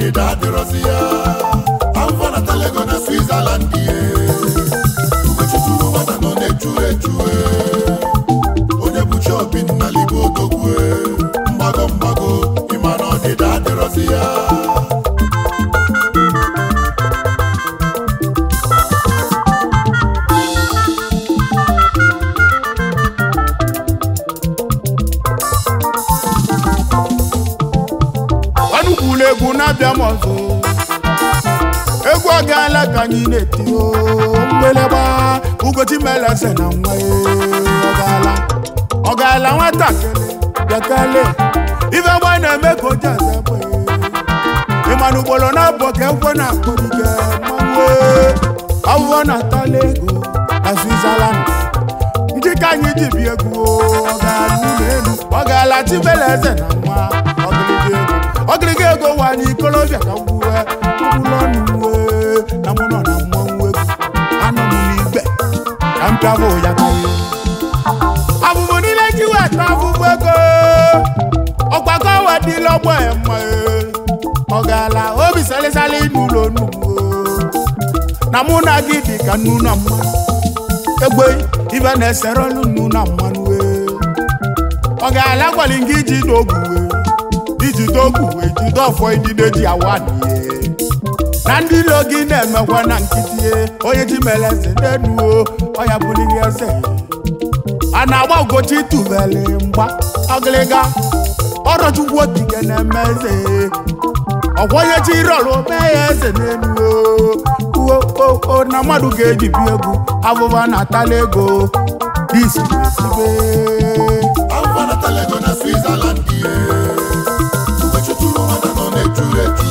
ọdịda adịrọzi ya afọ natala ego na switzerland ye ugochukwu nwata nọ na-echu echu onye bụchi obi nnalibe odogwu mgbago mgbago ịma na ọdịda adịrọzi ya ọnụkwuru egwu na-abịa m ọzọ egwu ọgaala ka anyị na-eti o mgbeleba ugochi meleze na nwa ya ọgaala ọgaala nwatakịrị bịakale ife gba na-eme ka oji aza egbe ịmana ugboro na-abụ ka ekwe na-akpọdike mmanwụ ọwụwọ na-atala ego na Switzerland ndị ka anyị ji bi egwu ọgaala ụlọ elu ọgaala chibeleze na nwa ọgịrịga ego ọgịrịga ego wa n'ikolobịa ka gwuwe ụlọnuwe na mụ nọ na mmanwụ egwu anọ m n'igwe ka m pịabụ ya karịa abụbụ niile ji weta abụbụ ego ọgbakọ wedịla ọgbọ ya mma ọgaala obi salịsalị n'ụlọ nnukwu na mụ na gị dị ka nnu na mmanụ egbe ibe na-esere ọlụ nnu na mmanụ wee ọ ga-ala gwali gị iji dogu wee iji dogu wee jide ọfọ idide ji awa nie na ndị ilo gị na-emekwa na nkịtị onye ji mere eze denuo ọya buliri eze a na-agba ugochi tubeli mgba ọgịlịga ọrọchukwu okike na-eme eze ọkwa onye chi rọlụ mee ya eze n'elu uo o na mmadụ ga-eji bi egwu abụba na-atala ego disi esibe afọ natala ego na switzerland ye ugochukwu nwata nọ na-echu echu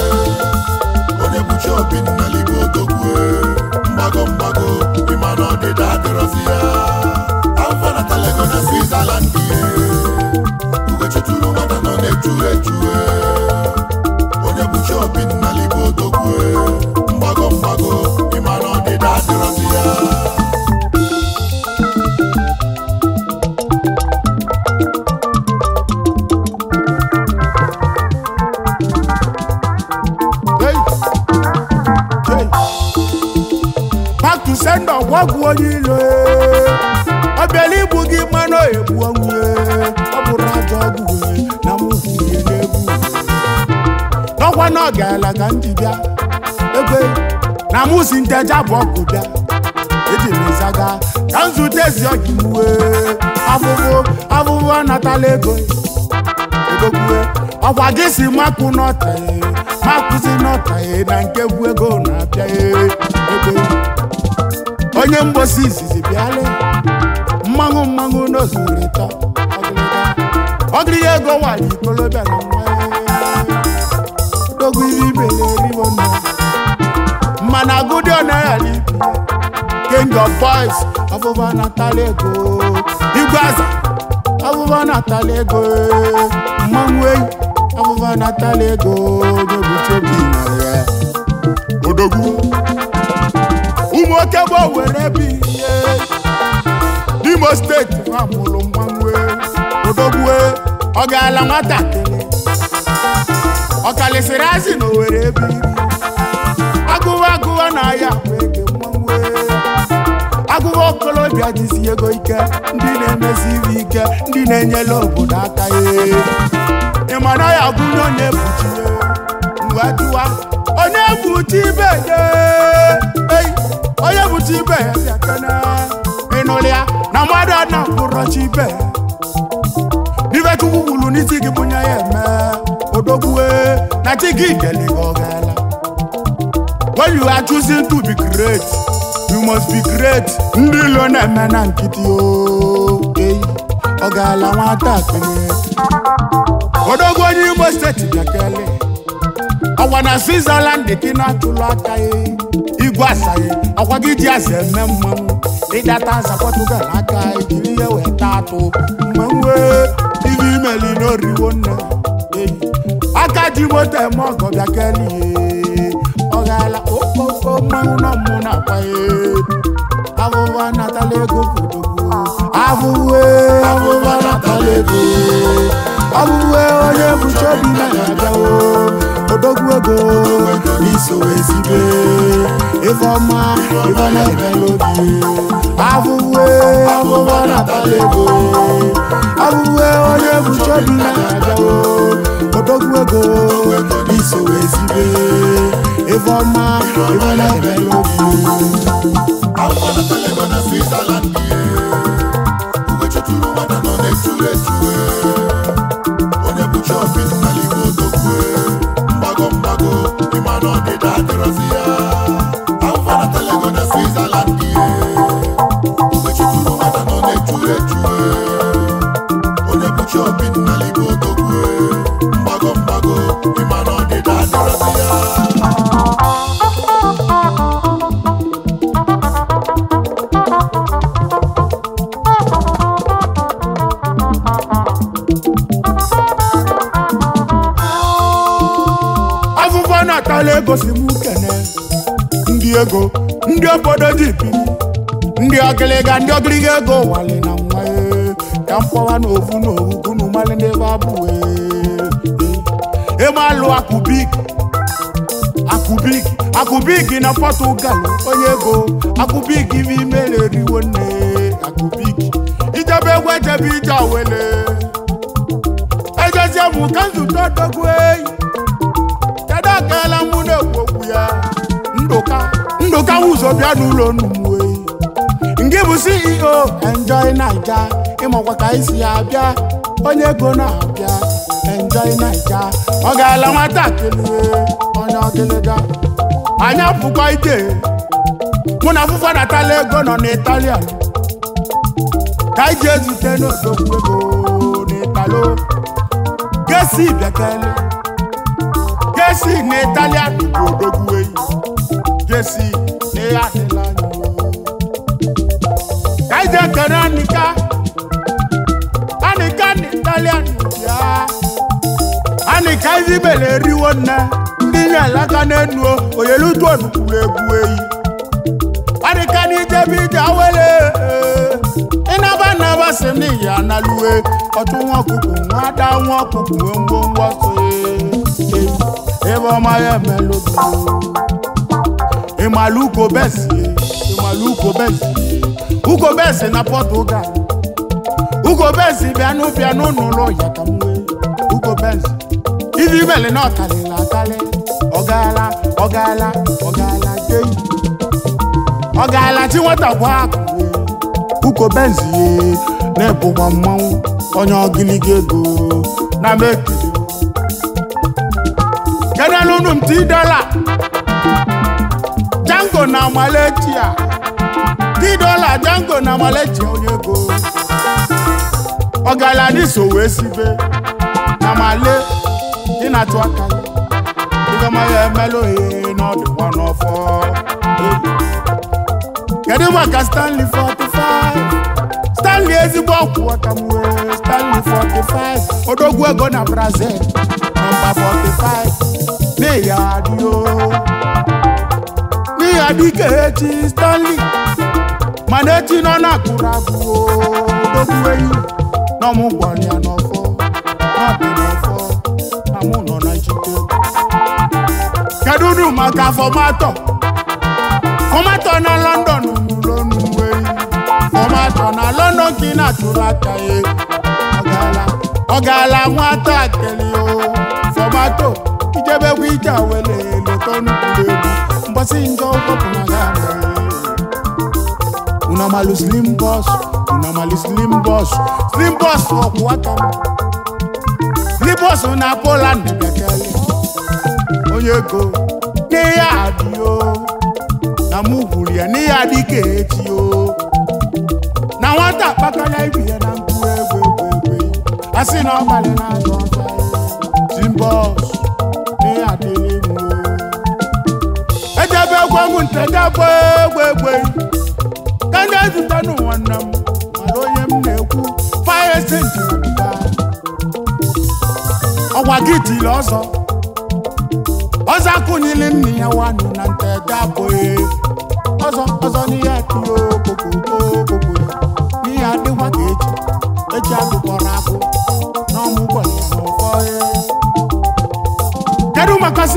onye bụchi obi nnalibe odogwu mgbago mgbago ịma na ọdịda adịrọzi ya afọ natala ego na switzerland ye ugochukwu nwata nọ na-echu echu onye bụchi obi nnalibe odogwu mgbago mgbago ịma na ọdịda adịrọzi ya Hey! Hey! back to sender gwagwu onye ilo ọ bịala igbu gị mmanụ egbu ọnwụ ọ bụrụ ajọ ọgwụ wee na m hụrie n'egwu n'ọkwa na ọ gaala ka ndị bịa egbe na mụ si nteja bụ ọgụ bịa eji m ịzaga ka nzute ezi ọgị m wee afụfụ afụfụ anatala ego egokwue ọkwa gị si makụ n'ọtaye makụzi n'ọtaye na nke bụ ego na-abịa ego onye mgbosi izizi bịala mmanwụ mmanwụ n'ozuru ịtọ ọgịrịga ọgịrịga ego nwanyị ikolobịa na nwa dogo ibe ibele eribo nna mana agụdị ọ naghị ibi king of boys ọbụba natala ego igwe aza ọbụba natala ego mmanwụ enyi ọbụba natala ego onyebuchi obi nọrọ ya odogwu ụmụ oke bụ were bi ihe n'imo steeti ha mụrụ mmanwụ odogwu ọ gaala nwatakịrị ọ kalịsịrị azị na owere ebe iri agụwa agụwa na ahịa akpa ege mmanwụ agụwa okolobịa dịsi ego ike ndị na-emesi ibe ike ndị na-enyere obodo aka ya ịma na ya gụnye onye buchi ya jụwa onye buchi ibe ya ei onye buchi ibe ya bịa kene ịnụrụ ya na mmadụ a na-akpụrọchi ibe ya n'ife chukwu kwuru n'isi gị bunye ya eme odogbue na chi gị deli gị ọ gaala when you are choosing to be great you must be great ndị ilo na-eme na nkịtị o ei ọ gaala nwata akpịrị odogwu onye imo steeti bịakele ọkwa na switzerland gị na-atụlụ aka ya igwe asaghị ọkwa gị ji asa eme mmanwụ ịdata aza pọtugal aka ejiri ihe wee taa atụ mmanwụ ibe imeli n'oriwo nne eyi aka ji moto eme ọgọ bịakele ihe ọ gaala okpoko mmanwụ nọ mmụ na-akwa ya abụba natala ego kodogwu abụwe abụba natala ego abụwe onye bụcha obi na-abịawo odogwu ego n'iso ezibe ife ọma ife na-emela obi abụwe abụba na-atala ego abụwe onye buche obi na-abịawo odogwu ego n'iso ezibe ife ọma ife na-emela obi Afọ natala ego na Switzerland ihe uwe chụtụrụ nwata nọ na-echuru echue onye bụchi obi n'ala Igbo odogwu mgbago mgbago ịma na ọdịda adịrọzi ya afọ natala ego na Switzerland ihe uwe chụtụrụ nwata nọ na-echuru echue onye bụchi obi n'ala Igbo odogwu mgbago mgbago ịma na ọdịda adịrọzi ya afụfụ na-atala ego si m kene ndị ego ndị obodo ji biri ndị ọgịlịga ndị ọgịlịga ego wali na nwa ee, ka mkpọwa na ovu na ovu kunu mali n'ebe abụwe ịmalụ akụbik akụbik akụbik na pọtugal onye ego akụbik ibe imere eriwo nne akụbik ijebe egwu ejebe ije awele ejezie bụ ka nzute odogwu eyi kedu akala mụ na-ekwu okwu ya ndụka ndụka ụzọ bịa n'ụlọ numuwe nke bụ ceo enjoy naija ịmakwa ka isi ya abịa onye ego na-abịa enjoy naija ọ gaala nwatakịrị onye ọgịlịga anya pụkwa ije mụ na afụfọ natala ego nọ n'italian ka anyị ji ezute n'odogwu ego n'italo gesi bịakele Jesi na Italian bụ odogwu eyi Jesi na ya adịla anyị o. Ka anyị jee kere Anika Anika na Italian bịa Anika izibele eriwo nne ndị nye alaka n'enu o, oyelutu onukwuru egwu eyi Anika na ijebe ije awele ịnaba naba si n'iyi analuwe ọtụ nwa ọkụkụ nwa ada nwa ọkụkụ nwe ngwongwo so eyi ebe ọma ya emelụbi ịmalụ uko besi ịmalụ uko besi uko besi na Portugal uko besi bịanụ bịanụ n'ụlọ ya ka m wee uko besi ibi ibele na ọkalịla akalị ọgaala ọgaala ọgaala jeyi ọgaala chi nwata bụ akụ uko benzi na-ebụkwa mmanwụ onye ọgịlịga ego na mekiri kedelu unu m ti dola jango na maletia ti dola jango na maletia onye ego ọgala n'iso wee sibe na male dị na-atụ aka ya ịgama ya emelụ ihe n'ọdịkwa n'ọfọ kedu maka stanley 45 stanley ezigbo ọkwụ aka m wee stanley 45 odogwu ego na brazil nọmba 45 n'ihi adịo n'ihi adị ka echi stanley mana echi nọ na-akụrụ abụọ odogwu eyi n'ọmụ gwara ya n'ọfọ n'ọdị n'ọfọ na mụ nọ na njike kedu unu maka fọmatọ fọmatọ na london n'ụlọ n'uwe fọmatọ na london ka ị na-atụrụ aka ya ọgala ọgala nwata akeli o fọmatọ ijebekwa ije awele leta nnukwu egwu mgbasị njọ ụkọpụ na ya una malu slim boss una malu slim boss slim boss ọkwụ aka m slim boss na poland bekele onye ego n'ihe adịo na mụ gwuru ya n'ihe adị ka echi o na nwata akpakọla ibi ya na mkpu egwu egwu egwu a sị na ọ gbalị na azụ ọzọ slim boss n'ihe adịghị mụ ejebe egwu egwu ntejebe egwu egwu ka ndị ezute n'ụwa nna m mara onye m na-ekwu fire senti ọgwa gị tiri ọzọ ọzọ akụnyili nne ya wanụ na ntede abụghị ọzọ ọzọ n'ihe tiri okokoko n'ihe adịkwa ka eji eji agụkọrọ akụ n'ọmụgwọ ya n'ụfọ kedu maka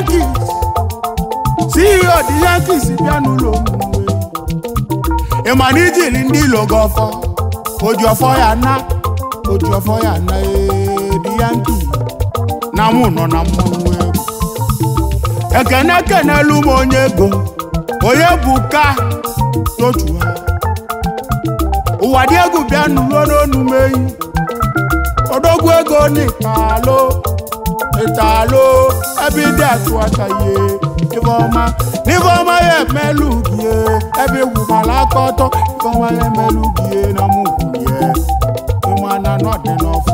Yankees CEO the Yankees bịa n'ụlọ omume ị ma na ijiri ndị ilo gị ọfọ oji ọfọ ya na oji ọfọ ya na ee, the Yankees na mụ nọ na mmanwụ egwu ekene kenelu m onye ego onye bụ ka n'otu ha ụwa dị egwu bịa nụruo n'onu m eyi odogwu ego n'ịtalo ịtalo ebe ịdị atụ aka ihe ifeọma n'ifeọma ya emelu gie ebe egwu mara aka ọtọ ifeọma ya emelu gie na mụ gwurie ịma na nọdị n'ọfọ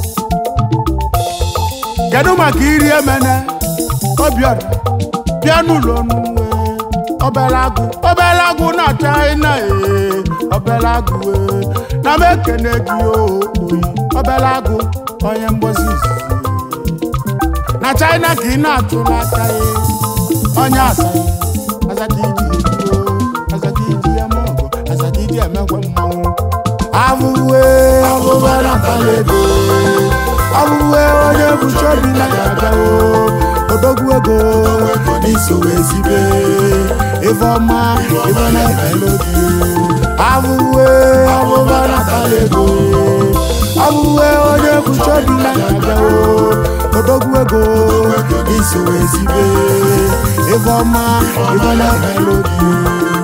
kedu maka iri emene obiọra bịa n'ụlọ n'uwe obere agụ obere agụ na china ee obere agụ ee na m ekene gị o oyi obere agụ onye mgbozi izizi na china ka ị na-atụrụ aka ya onye asaghị azadiji ejuo azadiji eme ọgụ azadiji emekwe mmanwụ abụwe ọbụba natala ego abụwe onye bụchi obi na ya abịawo odogwu ego n'isowe ezibe ife ọma ife na-ebele obi abụwe ọbụba natala ego abụwe onye bụchi obi na ya abịawo odogwu ego n'isowe ezibe ife ọma ife na-ebele obi